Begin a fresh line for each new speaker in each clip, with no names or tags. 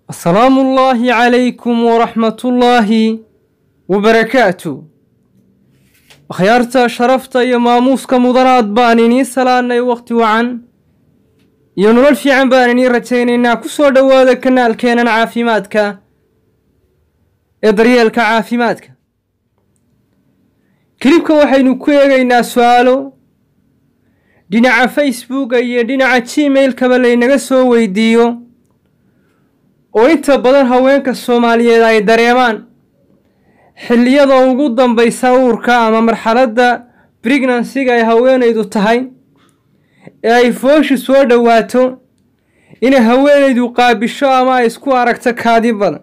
asalaamu ullaahi calaykum waraxmatullaahi wabarakaatu akhyaarta sharafta iyo maamuuska mudanaad baan inii salaanay wakhti wacan iyo nolol fiican baan inii rajaynaynaa ku soo dhowaada kanaalkeenan caafimaadka ee daryeelka caafimaadka kilibka waxaynu ku eegaynaa su-aalo dhinaca facebooka iyo dhinaca gmailkaba laynaga soo weydiiyo oo inta badan haweenka soomaaliyeed ay dareemaan xilliyada ugu dambaysa uurka ama marxaladda pregnansiga ay haweenaydu tahay ee ay fooshu soo dhowaato inay haweenaydu qaabisho ama ay isku aragto kaadi badan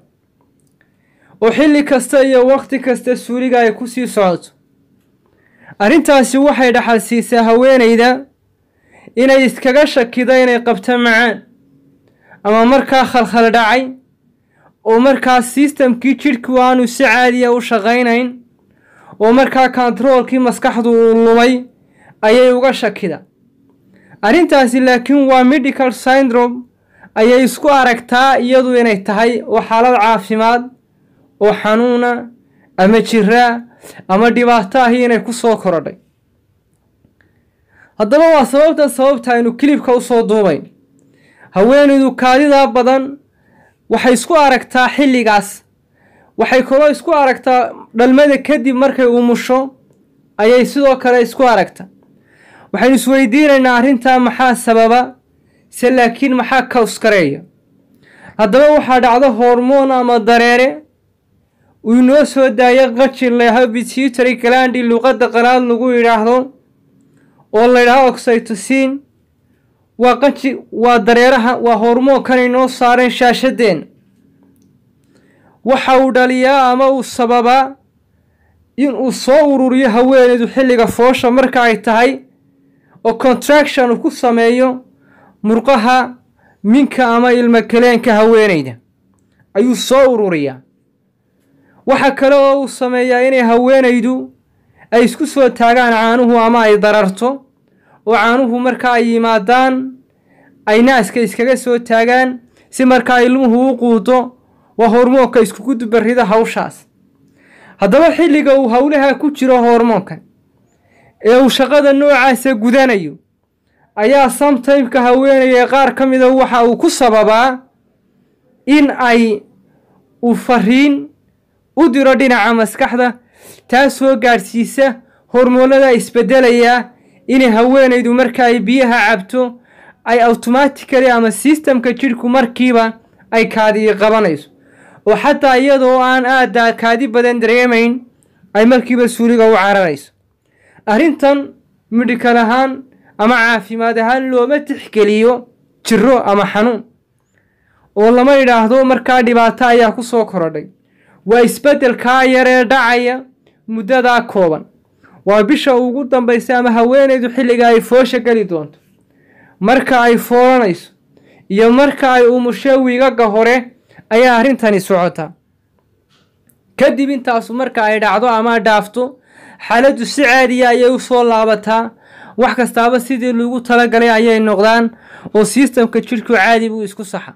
oo xilli kasta iyo wakhti kasta suuliga ay ku sii socoto arrintaasi waxay dhaxal siisaa haweenayda inay iskaga shakida inay qabto macaan ama markaa khalkhal dhacay oo markaa sistamkii jidhku aanu si caadiya u shaqaynayn oo markaa kontaroolkii maskaxdu uu lumay ayay uga shakida arrintaasi laakiin waa medical syndrome ayay isku aragtaa iyadu inay tahay oo xaalad caafimaad oo xanuuna ama jiraa ama dhibaato ahi inay ku soo korodhay haddaba waa sababta sababta aynu kilibka usoo duubayn haweenaydu kaadidaa badan waxay isku aragtaa xilligaas waxay kaloo isku aragtaa dhalmada kadib markay umusho ayay sidoo kale isku aragtaa waxaynu isweydiinaynaa arrintaa maxaa sababa se laakiin maxaa kawskareeya haddaba waxaa dhacdo hormoon ama dareere uu inoo soo daayo qajin layaho bituitary galandi luqadda qalaad lagu yidhaahdo oo la ydhaho oxytocin waa qaji waa dareeraha waa hormoonkan inoo saareen shaashadeenna waxa uu dhaliyaa ama uu sababaa in uu soo ururiyo haweenaydu xilliga foosha marka ay tahay oo contraction uu ku sameeyo murqaha minka ama ilmo kaleenka haweenayda ayuu soo ururiyaa waxa kale oo uu sameeyaa inay haweenaydu ay isku soo taagaan caanuhu ama ay dararto oo caanuhu marka ay yimaadaan ay naaska iskaga soo taagaan si markaa ilmuhu u quudo waa hormoonka iskugu dubarida hawshaas haddaba xilliga uu howlaha ku jiro hormoonkan ee uu shaqada noocaasa gudanayo ayaa samtaymka haweenaya qaar ka mida waxa uu ku sababaa in ay uu fariin u diro dhinaca maskaxda taasoo gaadhsiisa hormoonada isbedelayaa inay haweenaydu marka ay biyaha cabto ay automatically ama sistamka jidhku markiiba ay kaadii qabanayso oo xataa iyadoo aan aada kaadi badan dareemayn ay markiiba suuliga u cararayso arrintan midhikal ahaan ama caafimaad ahaan looma tixgeliyo jiro ama xanuun oo lama yidhaahdo markaa dhibaato ayaa ku soo korodhay waa isbeddelkaa yaree dhacaya muddadaa kooban waa bisha ugu dambaysa ama haweenaydu xilliga ay foosha geli doonto marka ay foolanayso iyo marka ay umusho wiigaga hore ayaa arrintani socotaa kadib intaasu marka ay dhacdo ama dhaafto xaaladdu si caadiya ayay u soo laabataa wax kastaaba sidii lagu talagalay ayay noqdaan oo sistamka jidhku caadi buu isku saxa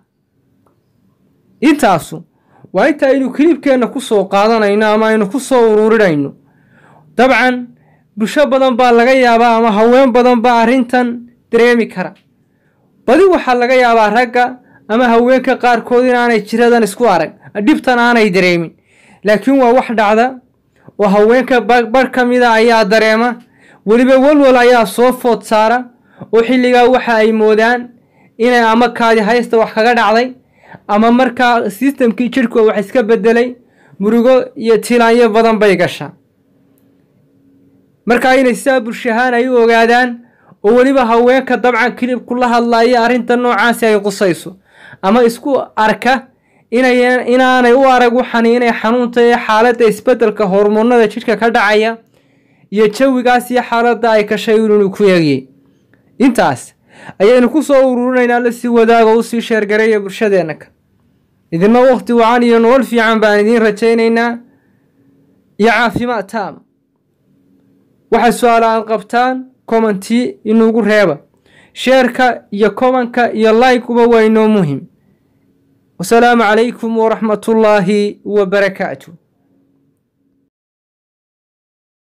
intaasu waa inta aynu kilibkeenna ku soo qaadanayno ama aynu ku soo ururinayno dabcan bulsho badan baa laga yaabaa ama haween badan baa arrintan dareemi kara badi waxaa laga yaabaa ragga ama haweenka qaarkood inaanay jiradan isku arag dhibtan aanay dareemin laakiin waa wax dhacda oo haweenka barh ka mida ayaa dareema weliba walwal ayaa soo food saara oo xilligaa waxa ay moodaan inay ama kaadi haysta wax kaga dhacday ama markaa sistamkii jidhku wax iska bedelay murugo iyo tilaanyo badan bay gashaa markaa inay sidaa bulshahaan ay u ogaadaan oo weliba haweenka dabcan kilibku la hadlaya arrinta noocaasi ay qusayso ama isku arka inaanay u arag waxani inay xanuunta ee xaaladda isbeddelka hormoonada jidhka ka dhacaya iyo jawigaas iyo xaaladda ay kashay inuu ku eegiyey intaas ayaynu ku soo ururinaynaa la sii wadaago usii sheergareeya bulshadeenna ka idinna wakhti wacan iyo nolol fiican baan idiin rajaynaynaa iyo caafimaad taama waxay su-aala aad qabtaan commentii inuugu reeba sheerka iyo komanka iyo like-uba waa inoo muhim wasalaamu calaykum waraxmat ullaahi wabarakaatu